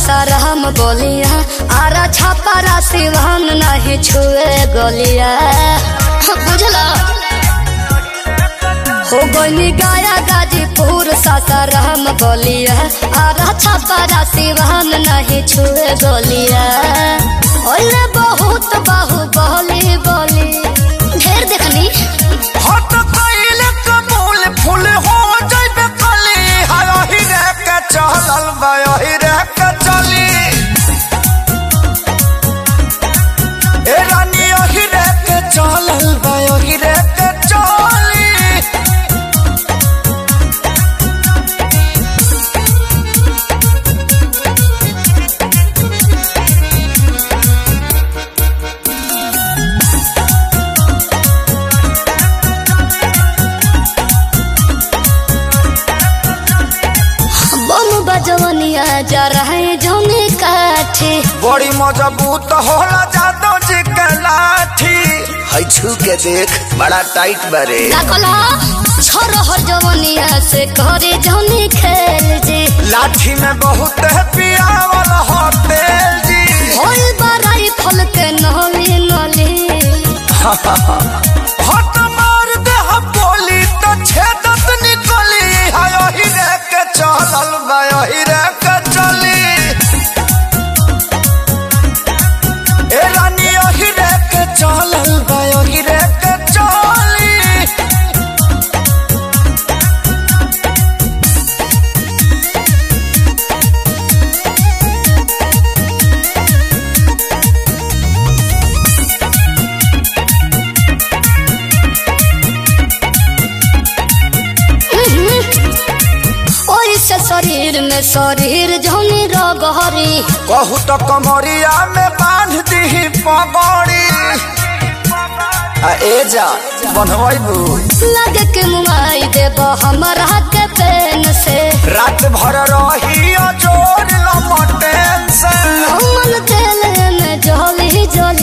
सासाराम बोलिया आरा छापारा सिवान नहीं छुए गोलिया बुझला हो गई गाया गाजीपुर सासाराम बोलिया आरा छापारा सिवान नहीं छुए गोलिया ओले बहुत बाहु बोली बोली ढेर देखनी हट कइले कबूल फूल हो जइबे कली हाय ही रे के चलल बा ही रे के चली ए रानी ही रे के चलल बा ही रे के चली बम बजवनिया जा रहे जौने काठे बड़ी मजबूत होला जादो जी के लाठी है छू के देख बड़ा टाइट बरे लागला छोर हर जवनिया से करे जौने खेल जे लाठी में बहुत है पियावल हो तेल जी होल बराई फल के नली नली हट मार दे हम बोली तो छेदत निकली हाय ही रे के चलल बा ही रे के चली ए रानी ही रे के चलल बा ही रे के चली ओई से शरीर में शरीर जौनी रगहरी कहू तो कमरिया में बांध दी पगड़ी आ ए जा बनवाइबू लगे के मुआई देब हमरा के पेन से रात भर रही जोर लमटेन से मन तेल में जली जली